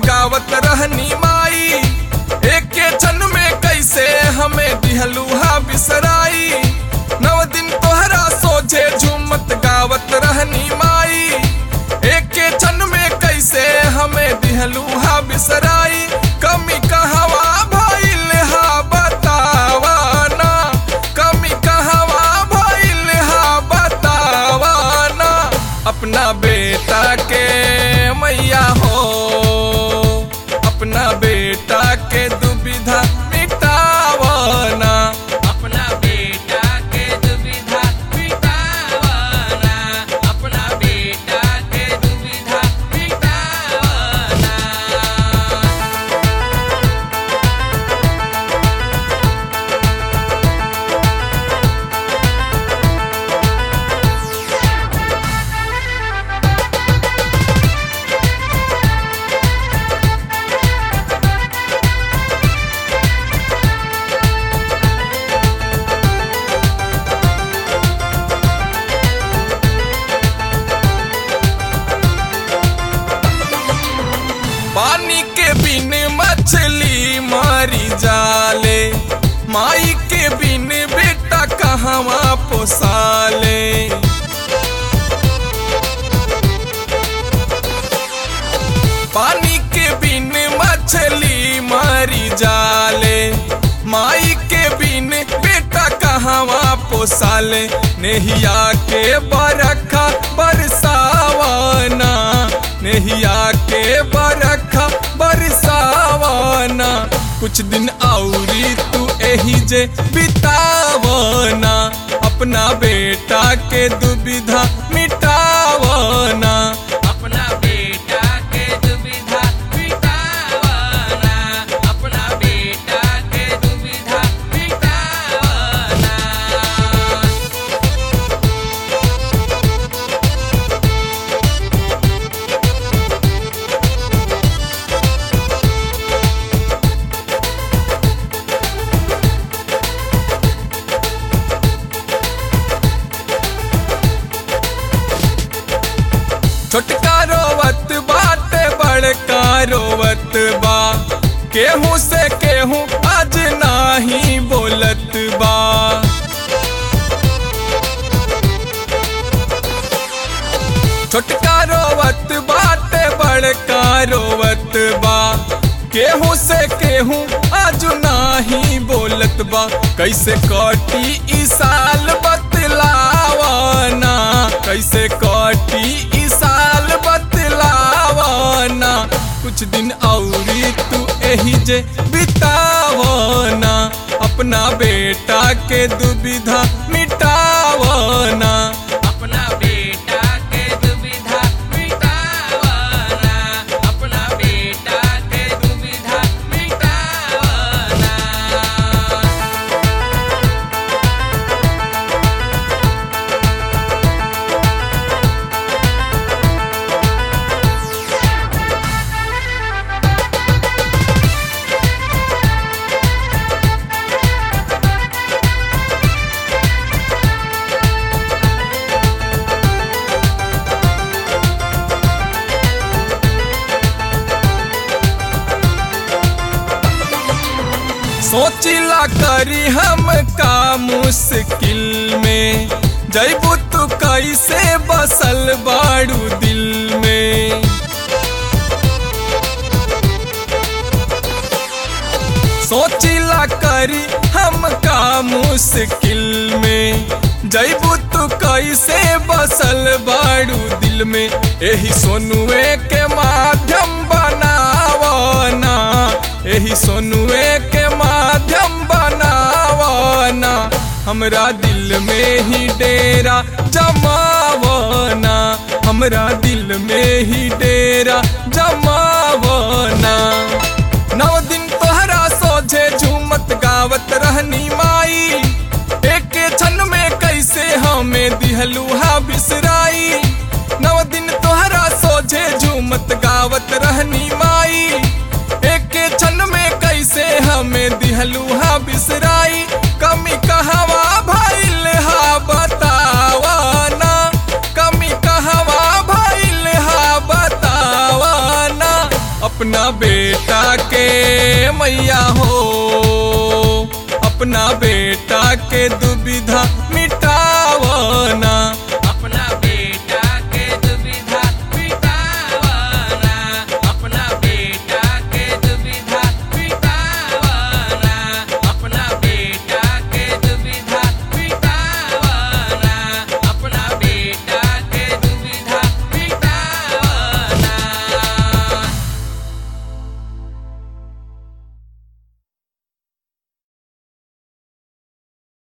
गावत रहनी माई एक क्षण में कैसे हमें दिहलूहा बिसराई नव दिन तोहरा सोझे झूमत गावत रहनी माई एक क्षण में कैसे हमें दिहलूहा बिसराई कमी कहवा भइल हा बतावा ना कमी कहवा भइल हा बतावा ना अपना बेटा के मैया हो अपना बेटा के दुविधा मिटावना अपना बेटा के दुविधा मिटावना अपना बेटा के दुविधा मिटावना पानी के बिन मछली मारी जाले माई के बिन बेटा कहवा पोसाले पानी के बिन मछली मारी जाले माई के बिन बेटा कहवा पोसाले नेहिया के बरखा बरसावना नेहिया के बरखा बरसावना कुछ दिन औरी तू एही जे बितावना अपना बेटा के दुविधा मिटावना अपना बेटा के दुविधा मिटावना अपना बेटा के दुविधा मिटावना छोटका रोवत बाटे बड़का रोवत बा केहू से केहू आज नाही बोलत बा छोटका रोवत बाटे बड़का रोवत बा केहू से केहू आज नाही बोलत बा कैसे कटी ई साल बतलावना कैसे कटी ई साल बतलावना कुछ दिन औरी तू एही जे बितावना अपना बेटा के दुविधा मिटावना अपना बेटा के दुविधा मिटावना अपना बेटा के दुविधा मिटावना सोचिला करी हम का मुश्किल में जैबू तू कैसे बसल बाड़ू दिल में सोचिला करी हम का मुश्किल में जैबू तू कैसे बसल बाड़ू दिल में एही सोनुए के माध्यम बनावना एही सोनुए के माध्यम बनावना हमरा दिल में ही डेरा जमावना हमरा दिल में ही डेरा जमावना नौ दिन तोहरा सोझे झूमत गावत रहनी माई एक क्षण में कैसे हमें दिहलूहा बिसराई नौ दिन तोहरा सोझे झूमत गावत रहनी माई एक क्षण में कैसे हमें दिहलूहा बिसराई कमी कहवा भइल हा बतावा ना कमी कहवा भइल हा बतावा ना अपना मैया हो अपना बेटा के दुविधा